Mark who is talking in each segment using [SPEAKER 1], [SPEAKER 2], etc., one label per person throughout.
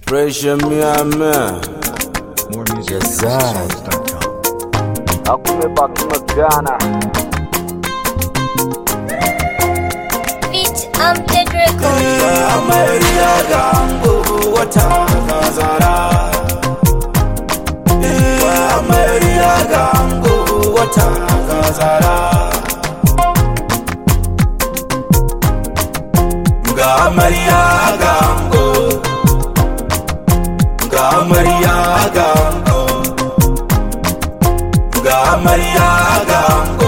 [SPEAKER 1] Pressure me, man.
[SPEAKER 2] More music
[SPEAKER 1] Yes,
[SPEAKER 2] at
[SPEAKER 1] sir.
[SPEAKER 2] houseofsongs.com.
[SPEAKER 1] Akume baki magana.
[SPEAKER 3] Beat Amped Records.
[SPEAKER 1] Amarya gango wata kazara. Amarya gango wata kazara. Ga amarya gango. Ga amarya gango. Ga amarya gango.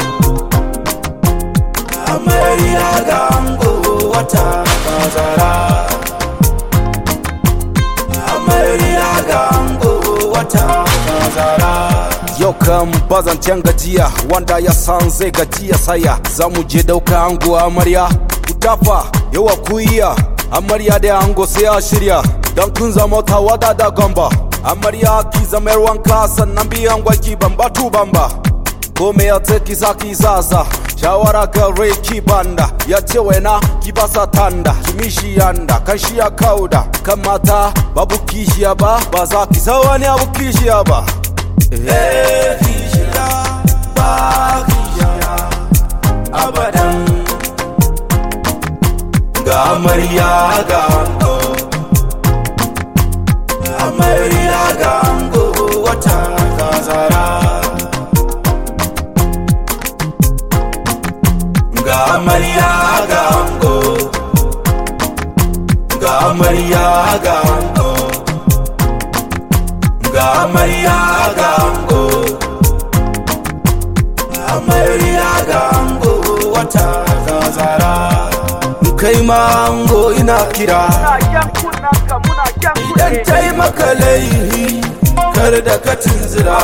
[SPEAKER 1] amarya gango wata bazara amarya gango wata bazara yau kan bazan gajiya wanda ya san zai gajiya saya za mu je dauka ango amarya ku tafa yawa ku iya amarya da ango sai a shirya don kun zama tawada da gamba amarya ki zama yar wanka sannan biyan gwaki bamba tu bamba kome ya ce kisa kisasa shawara gare ki banda ya ce waina ki basa tanda kimishi yanda kan shi ya kauda kan mata babu kishiya ba ba za ki sa wani abu kishiya ba eh kishiya ba kishiya abadan ga amarya ga ango amarya ga ango wata kazara ga amarya ga ango ga amarya ga ango ga amarya ga ango amarya ga ango wata gazara kai ma ango ina kira idan taimaka laihi kar da ka tunzira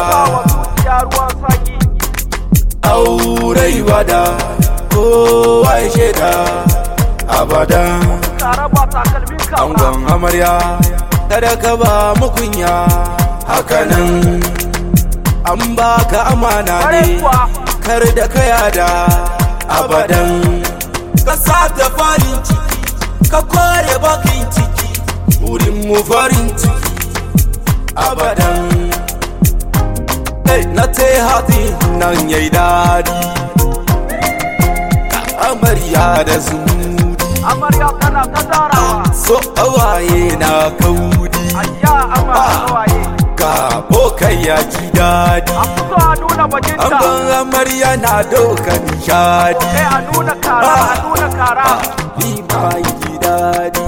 [SPEAKER 1] aurai bada kowa ya shaida abadan angon amarya kada ka ba mukunya hakanan an baka amana ne kar da ka yada abadan ka sata farin ciki ka kore bakin ciki wurin mu farin ciki abadan Hey, na te hati nan yayi dadi amarya da zuri
[SPEAKER 4] amarya tana ta tarawa
[SPEAKER 1] so awaye na kaudi
[SPEAKER 4] ayya amarya kawaye
[SPEAKER 1] ka bokai ya ji dadi
[SPEAKER 4] a fito a nuna bajinta
[SPEAKER 1] Angon amarya na doka nishadi
[SPEAKER 4] kai a nuna kara a nuna kara
[SPEAKER 1] ni ma yi dadi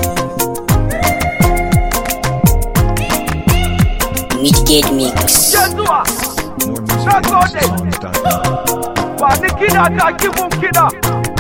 [SPEAKER 3] Midgate Mix.
[SPEAKER 4] ke zuwa
[SPEAKER 2] More music at houseofsongs.com.
[SPEAKER 4] ba ni kiɗa ta kifin kiɗa